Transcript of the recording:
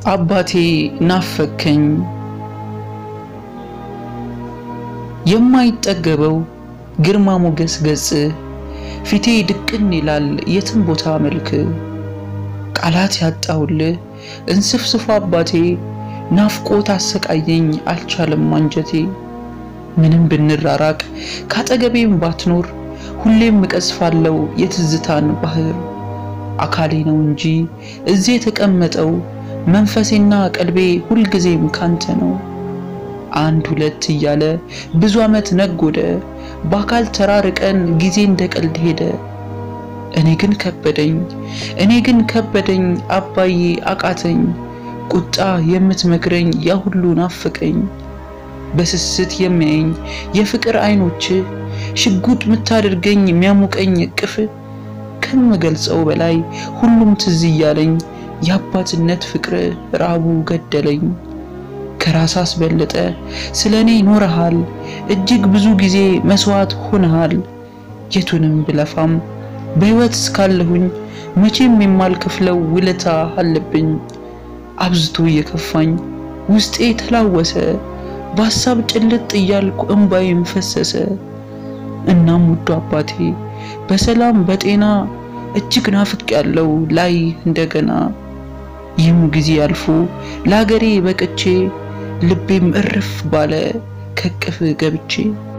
አባቴ ናፈከኝ የማይጠገበው ግርማ ሞገስ ገጽ ፊቴ ድቅን ይላል የትም ቦታ መልክ ቃላት ያጣውልህ እንስፍስፎ አባቴ ናፍቆት አሰቃየኝ አልቻለም አንጀቴ ምንም ብንራራቅ ካጠገቤም ባትኖር ሁሌም እቀዝፋለው የትዝታን ባህር አካሌ ነው እንጂ እዚህ የተቀመጠው መንፈሴና ቀልቤ ሁልጊዜም ካንተ ነው። አንድ ሁለት እያለ ብዙ ዓመት ነጎደ፣ በአካል ተራርቀን ጊዜ እንደ ቀልድ ሄደ። እኔ ግን ከበደኝ እኔ ግን ከበደኝ አባዬ አቃተኝ፣ ቁጣ የምትመክረኝ ያ ሁሉ ናፍቀኝ። በስስት የሚያየኝ የፍቅር አይኖች ሽጉጥ ምታደርገኝ የሚያሙቀኝ እቅፍ ከምገልጸው በላይ ሁሉም ትዝ እያለኝ የአባትነት ፍቅር ራቡ ገደለኝ። ከራስ አስበለጠ ስለ እኔ ኖረሃል፣ እጅግ ብዙ ጊዜ መስዋዕት ሆነሃል። የቱንም ብለፋም በሕይወት እስካለሁኝ መቼም የማልከፍለው ውለታ አለብኝ። አብዝቶ እየከፋኝ ውስጤ ተላወሰ፣ በሀሳብ ጭልጥ እያልኩ እምባዬም ፈሰሰ። እናም ውዱ አባቴ በሰላም በጤና እጅግ ናፍቅ ያለው ላይ እንደገና ይህም ጊዜ አልፎ ለሀገሬ በቅቼ ልቤም እርፍ ባለ ከቅፍ ገብቼ